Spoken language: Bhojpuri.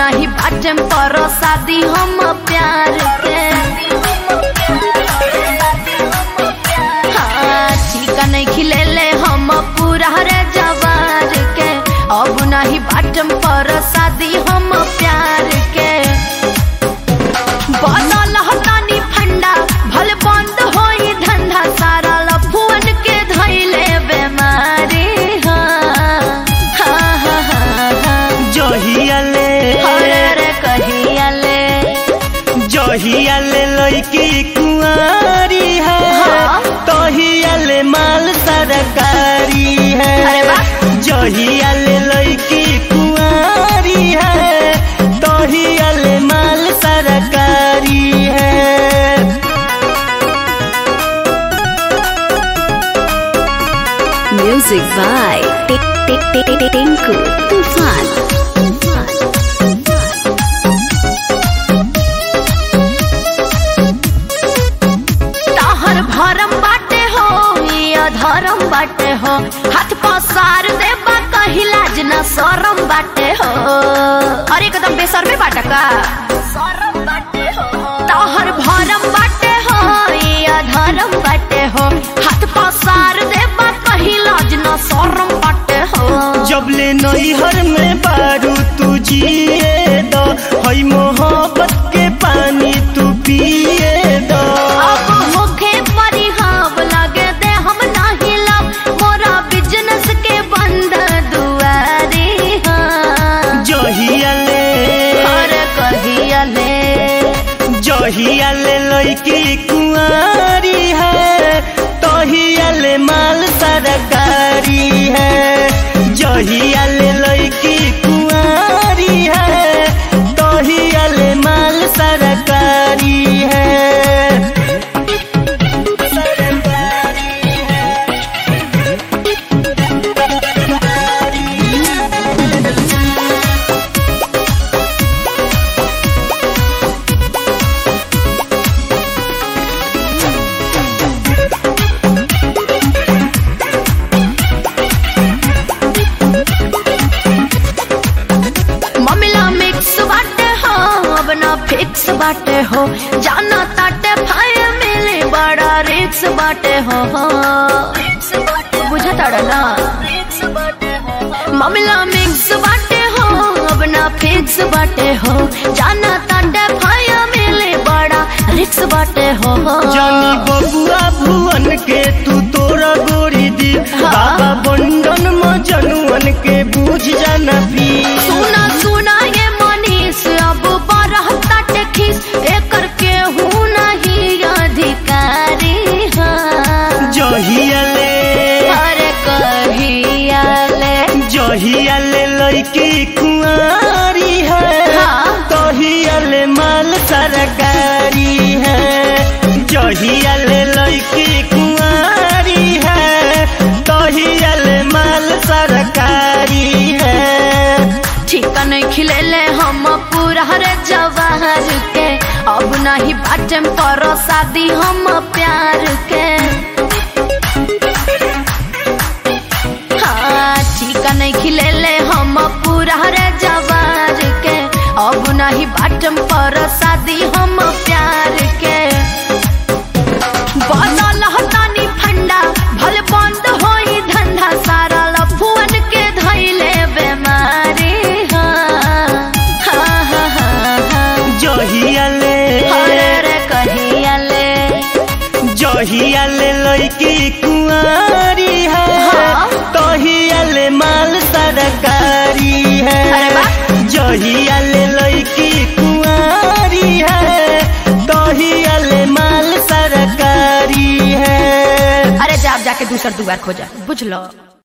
नाही बाटे पर शादी हम प्यार के हाँ, ठीका नहीं खिलेले हम पूरा रे जवार के अब नहीं बाटे पर शादी हम प्यार के बनल हतानी फंडा भल बंद होई धंधा सारा लफुअन के धैले बेमारी हाँ हाँ हाँ हाँ हाँ जहियाले अरे रे कहियाले जहियाले लड़की कुंवारी है हाँ। तहियाले माल सरकारी है अरे वाह। जहियाले लड़की कुंवारी है तहियाले माल सरकारी है Music by Tinku Tufan. ताहर भरम बाटे हो या धरम बाटे हो हाथ पसार देबा कही लाज न शरम बाटे हो अरे एकदम बेसर में बाटा का शरम बाटे हो ताहर भरम बाटे हो या धरम बाटे हो हाथ पसार देबा कही लाज न शरम बाटे हो जबले नैहर में बारू तू जिए दो हई मोहब्बत के पानी तू पिए दो अब होखे परिहाब लगे दे हम नाही लब मोरा बिजनेस के बंद दुआरी हाँ जहियाले हर कहियाले जहियाले लड़की कुंवारी है तहियाले माल सरकारी है जहियाले लड़की कुंवारी है तहियाले माल सरकारी है ममिला मिक्स बाटे हो अब ना फिक्स बाटे हो जाना ताटे फाय मिले बड़ा रिक्स बाटे हो बुझा ताड़ा ना ममिला मिक्स बाटे हो अब ना फिक्स बाटे हो जाना ताटे फाय मिले बड़ा रिक्स बाटे हो जानी बबुआ भुवन के तू तोरा गोरी दी हाँ। बाबा बंडन मजनुअन के बूझ जाना पी सुना सुना ये मनीष अब बरहता टेखिस एकर केहू नहीं अधिकारी हाँ जहियाले अरे कहियाले जहियाले लड़की कुंवारी है हाँ। तहियाले माल सरकारी है जहियाले लड़की कुंवारी है तहियाले माल सरकारी है ठीका नहीं खिलेले हम पूरा रे जवाहर के अब नहीं बाटे पर शादी हम प्यार के हाँ ठीका नहीं खिलेले हम पूरा रे जवार के अब नहीं बाटम पर शादी हम प्यार के बनल हतानी फंडा भल बंद होई धंधा सारा लफुअन के धैले बेमारी हाँ हाँ हाँ हाँ हाँ जहियाले अरे रे कहियाले जहियाले लड़की कुंवारी है हाँ। तहियाले माल सरकारी है अरे वाह। जहियाले लड़की कुंवारी है तहियाले माल सरकारी है अरे जा जाके दूसर दुआर खोजा बुझ लो